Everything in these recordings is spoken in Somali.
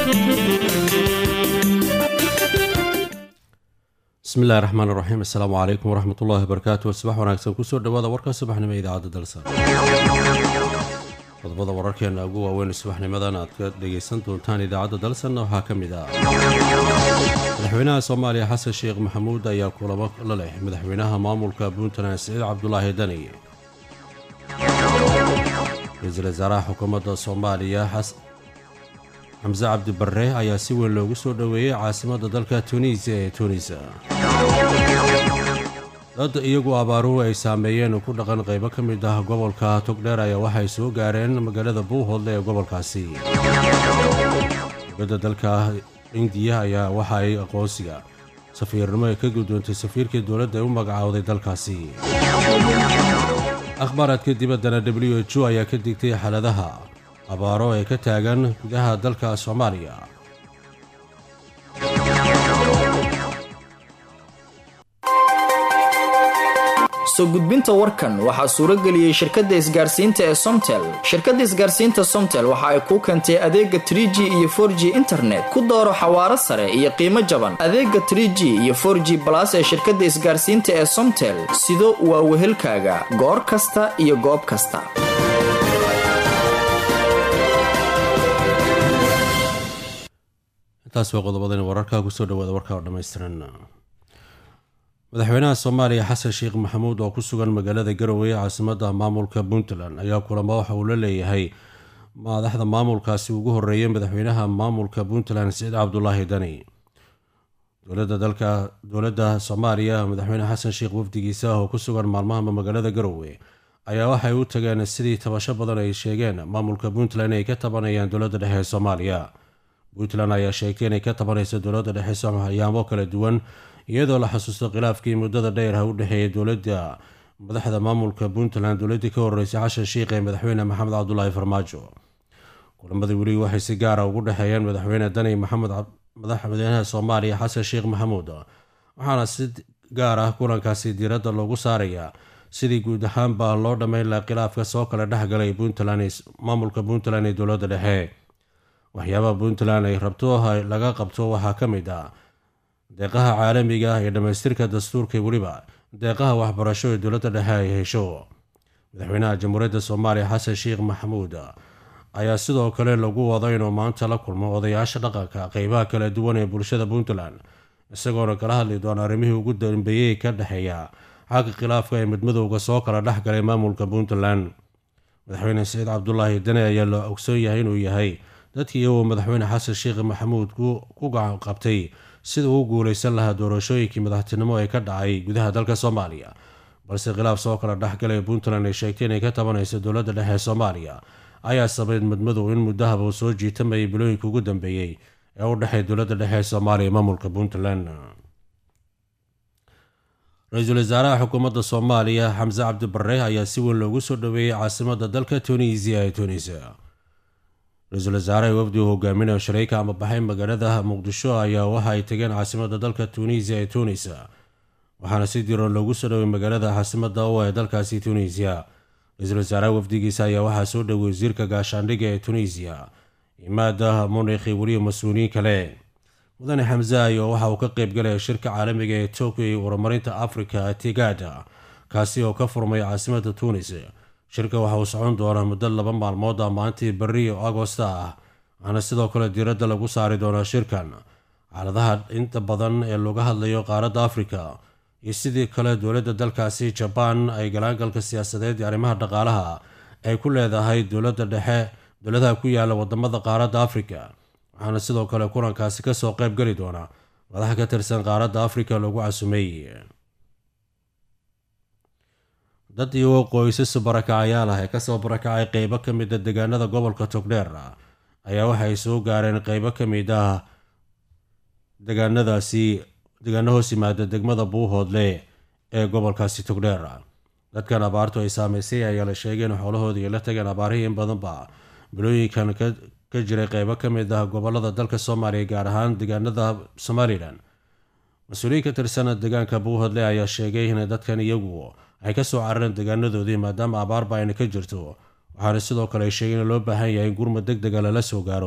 bismillahi raxmaan raxiim assalaamu calaykum waraxmat ullahi wabarakaatu subax wanaagsan kusoo dhawaada warka subaxnimo ee idaacadda dalsa qodobada wararkeena ugu waaweyn subaxnimadan aad ka dhegaysan doontaan idaacadda dalsan waxaa ka mid ah madaxweynaha soomaaliya xasan sheekh maxamuud ayaa kulamo la leh madaxweynaha maamulka puntland siciid cabdulaahi dani ra-iisul wasaaraha xukuumadda soomaaliya xamse cabdi barre ayaa si weyn loogu soo dhoweeyey caasimadda dalka tunisiya ee tunisa dad iyagu abaaruhu ay saameeyeen ku dhaqan qaybo ka mid ah gobolka togdheer ayaa waxay soo gaareen magaalada buuhoodle ee gobolkaasi dowladda dalka indiya ayaa waxa ay aqoonsiga safiirnimo ay ka gudoontay safiirkii dowladda ay u magacaawday dalkaasi akhbaaraadka dibaddana w h o ayaa ka digtay xaaladaha abaaro ee ka taagan gudaha dalka soomaaliya soo gudbinta warkan waxaa suuro geliyey shirkadda isgaarsiinta ee somtel shirkadda isgaarsiinta somtel waxa ay kuu keentay adeega tr g iyo for g internet ku dooro xawaaro sare iyo qiimo jaban adeega tr g iyo for g balas ee shirkadda isgaarsiinta ee somtel sido waa wehelkaaga goor kasta iyo goob kasta intaas waa qodobadan wararka kusoo dhawaada warka oo dhammaystiran madaxweynaha soomaaliya xasan sheekh maxamuud oo ku sugan magaalada garowe caasimadda maamulka puntland ayaa kulamo waxa uu la leeyahay madaxda maamulkaasi ugu horeeyay madaxweynaha maamulka puntland siciid cabdulaahi dani dowladda dalka dowladda soomaaliya madaxweyne xasan sheekh wafdigiisa oo ku sugan maalmahaba magaalada garowe ayaa waxay u tageen sidii tabasho badan ay sheegeen maamulka puntland ay ka tabanayaan dowladda dhexe ee soomaaliya puntland ayaa sheegtay inay ka tabanayso dowladda dhexe soomaaliyaamo kala duwan iyadoo la xasuusto khilaafkii muddada dheer ha u dhexeeyay dowladda madaxda maamulka puntland dowladdii ka horeysay xashan sheikh ee madaxweyne maxamed cabdulaahi farmaajo kulamadii weli waxay si gaara ugu dhexeeyeen madaxweyne dani maxamed madaxweynaha soomaaliya xasan sheekh maxamuud waxaana si gaar ah kulankaasi diiradda loogu saarayaa sidii guud ahaanba loo dhammayn laha khilaafka soo kala dhexgalay puntland maamulka puntland ee dowladda dhexe waxyaabaha puntland ay rabto laga qabto waxaa ka mid ah deeqaha caalamiga iyo dhammaystirka dastuurka weliba deeqaha waxbarasho ee dowladda dhexe ay hesho madaxweynaha jamhuuriyadda soomaaliya xasan sheekh maxamuud ayaa sidoo kale lagu wado inuu maanta la kulmo odayaasha dhaqanka qeybaha kala duwan ee bulshada puntland isagoona kala hadli doona arrimihii ugu dambeeyey ka dhexeeya xagga khilaafka ee midmadowga soo kala dhexgalay maamulka puntland madaxweyne saciid cabdulaahi dane ayaa la ogsoon yahay inuu yahay dadkii iyagoo madaxweyne xasan sheekh maxamuud ku gacan qabtay sida uu guulaysan lahaa doorashooyinkii madaxtinimo ee ka dhacay gudaha dalka soomaaliya balse khilaaf soo kala dhexgalay puntland ay sheegtay inay ka tabanayso dowladda dhexe ee soomaaliya ayaa sabayd madmadow in muddahaba uu soo jiitamayay bilooyinka ugu dambeeyey ee u dhexeey dowladda dhexe ee soomaaliya maamulka puntland ra-iisul wasaaraha xukuumadda soomaaliya xamse cabdi barre ayaa si weyn loogu soo dhoweeyey caasimadda dalka tunisiya ee tunisia ra-iisul wasaaraha wafdi uu hogaaminayo shareyka ama baxay magaalada muqdisho ayaa waxa ay tageen caasimadda dalka tunisiya ee tunisa waxaana si diroon loogu soo dhowey magaalada caasimadda u ee dalkaasi tunisiya ra-iisul wasaaraha wafdigiisa ayaa waxaa soo dhowey wasiirka gaashaandhigga ee tunisiya imaada munikhi weliya mas-uuliyiin kale mudane xamse ayo waxa uu ka qeyb galaya shirka caalamiga ee tokyo iyo horumarinta afrika tigada kaasi oo ka furmay caasimadda tunis shirka waxa uu socon doonaa muddo laba maalmood a maalintii berri oo agosta ah waxaana sidoo kale diiradda lagu saari doonaa shirkan xaaladaha inta badan ee looga hadlayo qaaradda afrika iyo sidii kale dowladda dalkaasi jabaan ay galaangalka siyaasadeed iyo arrimaha dhaqaalaha ay ku leedahay dowladda dhexe dowladaha ku yaala wadamada qaaradda afrika waxaana sidoo kale kulankaasi kasoo qeyb geli doona madaxa ka tirsan qaaradda afrika lagu casumay dad iyagoo qoysas barakacayaal ah ee kasoo barakacay qeybo ka mid a deegaanada gobolka togdheer ayaa waxay soo gaareen qeybo ka mid ah deegaanadaasi deegaano hoos yimaada degmada buuhoodle ee gobolkaasi togdheer dadkan abaartu ay saameysay ayaa la sheegay in xoolahoodii ay la tageen abaarihii in badanba bilooyinkan ka jiray qeybo ka mid ah gobolada dalka soomaaliya gaar ahaan deegaanada somalilan mas-uuliyiin ka tirsan deegaanka buuhoodle ayaa sheegay in dadkan iyagu ay ka soo carareen deegaanadoodii maadaama abaarba ayna ka jirto waxaana sidoo kale ay sheegeen in loo baahan yahay in gurmad deg dega lala soo gaaro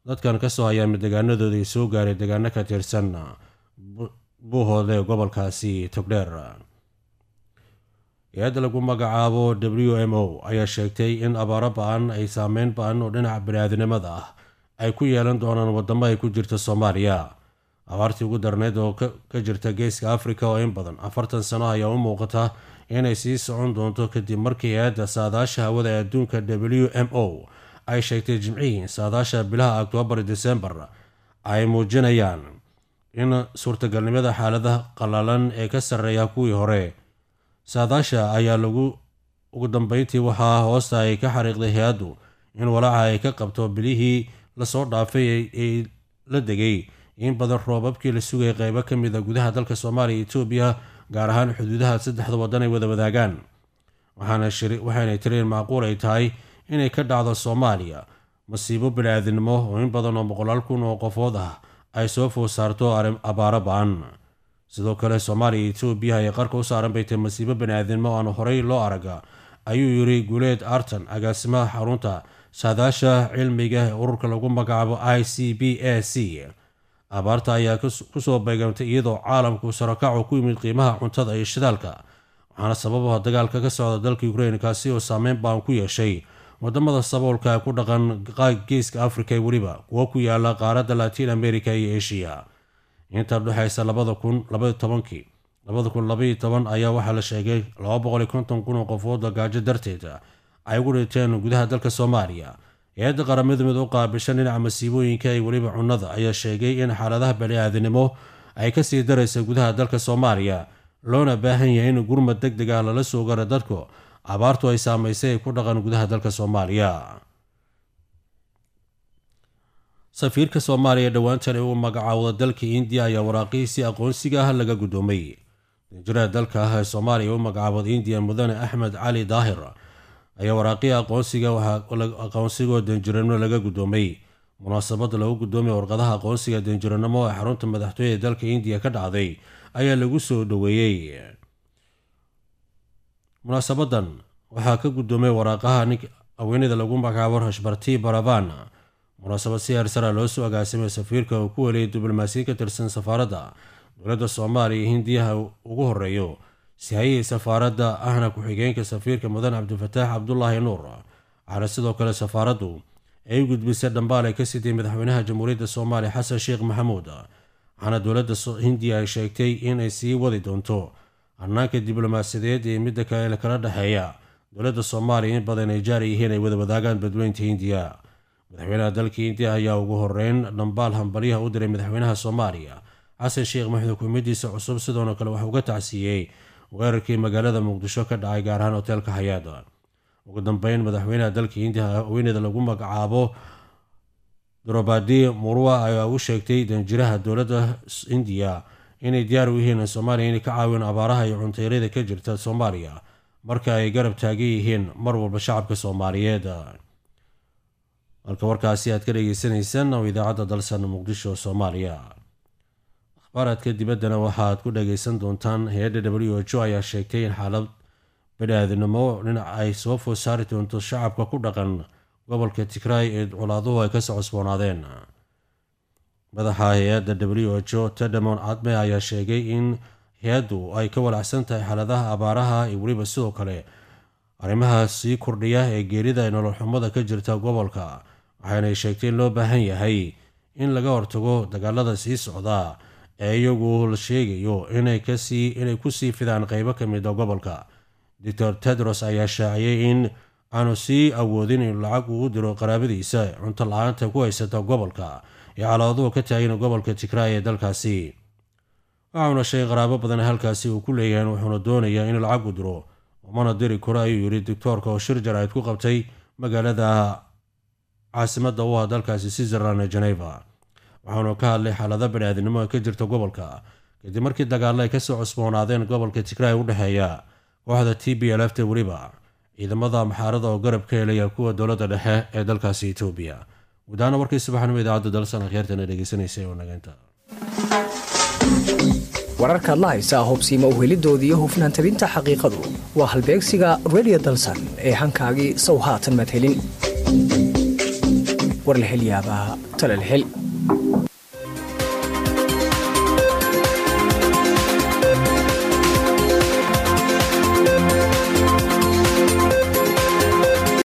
dadkan kasoo hayaama deegaanadoodii soo gaaray deegaano ka tirsan buuhoodle ee gobolkaasi togdheer hay-adda lagu magacaabo w m o ayaa sheegtay in abaaro ba-an ay saameyn ba-an oo dhinaca bani-aadinimada ah ay ku yeelan doonaan wadamo ay ku jirta soomaaliya abaartii ugu darneyd oo ka jirta geeska afrika oo in badan afartan sano ayaa u muuqata inay sii socon doonto kadib markii hay-adda saadaasha hawada ee adduunka w m o ay sheegtay jimcihii saadaasha bilaha oktoobar desembar ay muujinayaan in suurtagalnimada xaalada qallalan ee ka sarreeya kuwii hore saadaasha ayaa lagu ugu dambeyntii waxaa hoosta ay ka xariiqday hay-addu in walaaca ay ka qabto bilihii lasoo dhaafay ee la degay in badan roobabkii la sugayay qeybo ka mid a gudaha dalka soomaaliya iyo etoobiya gaar ahaan xuduudaha saddexda waddan ay wada wadaagaan waxaanay tireen macquul ay tahay inay ka dhacdo soomaaliya masiibo bani-aadinimo oo in badan oo boqolaal kun oo qofood ah ay soo food saarto abaaro ba-an sidoo kale soomaaliya iyo etoobiya ayay qarka u saaran bay tahay masiibo bani-aadinimo aan horey loo araga ayuu yiri guuleed artan agaasimaha xarunta saadaasha cilmiga ee ururka lagu magacaabo i c b a c abaarta ayaa kusoo beegamtay iyadoo caalamku sarakacu ku yimid qiimaha cuntada iyo shidaalka waxaana sababaha dagaalka ka socda dalka ukrain kaasi oo saameyn baan ku yeeshay wadamada saboolka ku dhaqan geeska afrika weliba kuwo ku yaala qaaradda latiin america iyo asia inta udhexaysa labada kun labaiy tobankii labada kun labaiyo toban ayaa waxaa la sheegay laba boqoliyo konton kun oo qofood gaajo darteed ay ugu dhinteen gudaha dalka soomaaliya hay-adda qaramada mid u qaabishan dhinaca masiibooyinka iyo weliba cunnada ayaa sheegay in xaaladaha bani-aadinimo ay kasii daraysa gudaha dalka soomaaliya loona baahan yahay in gurmad deg deg ah lala soo gara dadku abaartu ay saamaysay ay ku dhaqan gudaha dalka soomaaliya safiirka soomaaliya dhowaantan uu magacaawda dalka indiya ayaa waraaqihiisii aqoonsiga ah laga guddoomay danjiraha dalka ah ee soomaaliya u magacaawada indiya mudane axmed cali daahir ayaa waraaqihii aqoonsiga aqoonsigoo danjiranimo laga guddoomay munaasabada lagu guddoomaya warqadaha aqoonsiga danjiranimo ee xarunta madaxtooyada dalka indiya ka dhacday ayaa lagu soo dhoweeyey munaasabadan waxaa ka guddoomay waraaqaha nin haweeneyda lagu magacaabo rashbarti baravan munaasabad si heersara loo soo agaasimay safiirka uu ku weliyay diblomaasiyin ka tirsan safaaradda dowladda soomaaliya iyo hindiyaha ugu horeeyo sihayihii safaaradda ahna ku-xigeenka safiirka mudan cabdifataax cabdulaahi nuur waxaana sidoo kale safaaraddu ay u gudbisay dhambaal ay ka siday madaxweynaha jamhuuriyadda soomaaliya xasan sheekh maxamuud waxaana dowladda hindiya ay sheegtay inay sii wadi doonto hanaanka diblomaasiyadeed ee midda kale kala dhexeeya dowladda soomaaliya in badan ay jaari yihiin ay wada wadaagaan badweynta hindiya madaxweynaha dalka hindiya ayaa ugu horeyn dhambaal hambalyaha u diray madaxweynaha soomaaliya xasan sheekh maxamuud xukuumaddiisa cusub sidoona kale wax uga tacsiiyey weerarkii magaalada muqdisho ka dhacay gaar ahaan hoteelka hayaad ugu dambeyn madaxweynaha dalka hindiya haweeneyda lagu magacaabo drobadi murwa ayaa u sheegtay danjiraha dowladda indiya inay diyaar u yihiin soomaaliya inay ka caawin abaaraha iyo cunteyrada ka jirta soomaaliya marka ay garab taagan yihiin mar walba shacabka soomaaliyeed halka warkaasi aad ka dhageysaneysaan oo idaacadda dalsan muqdisho soomaaliya akhbaaraadka dibaddana waxaaad ku dhageysan doontaan hay-adda w h o ayaa sheegtay in xaalad bani-aadinimo dhinac ay soo food saari doonto shacabka ku dhaqan gobolka tigraay ee colaaduhu ay kasoo cusboonaadeen madaxa hay-adda w h o tedamon cadme ayaa sheegay in hay-addu ay ka walacsan tahay xaaladaha abaaraha iyo weliba sidoo kale arrimaha sii kordhiya ee geerida ee nololxumada ka jirta gobolka waxaanay sheegtay in loo baahan yahay in laga hortago dagaalada sii socda ee iyagu la sheegayo inay kusii fidaan qeybo ka mida gobolka doctor tedros ayaa shaaciyay in aanu sii awoodin inuu lacag ugu diro qaraabadiisa cunto la-aanta ku haysata gobolka iyo calaaduhu ka taagin gobolka tigraay ee dalkaasi waxauna sheegay qaraabo badan halkaasi uu ku leeyahay wuxuuna doonayaa in lacag u diro umana diri karo ayuu yidhi doctoorka oo shir jaraa'id ku qabtay magaalada caasimadda u ah dalkaasi switzerland ee geneva waxaanu ka hadlay xaalada bani-aadinimo ee ka jirta gobolka kadib markii dagaalo ay kasoo cusboonaadeen gobolka tigraay u dhexeeya kooxda t b lfta weliba ciidamada maxaarada oo garab ka helaya kuwa dowladda dhexe ee dalkaasi etoobiya gudahaana warkii subaxnimo idaacadda dalsan akhyaartana dhegeysanaysay oo nageynta wararkaad la haysaa hobsiima uhelidooda iyo hufnaan tabinta xaqiiqadu waa halbeegsiga redio dalsan ee hankaagii sow haatan madhelin war la hel yaabaa tale la hel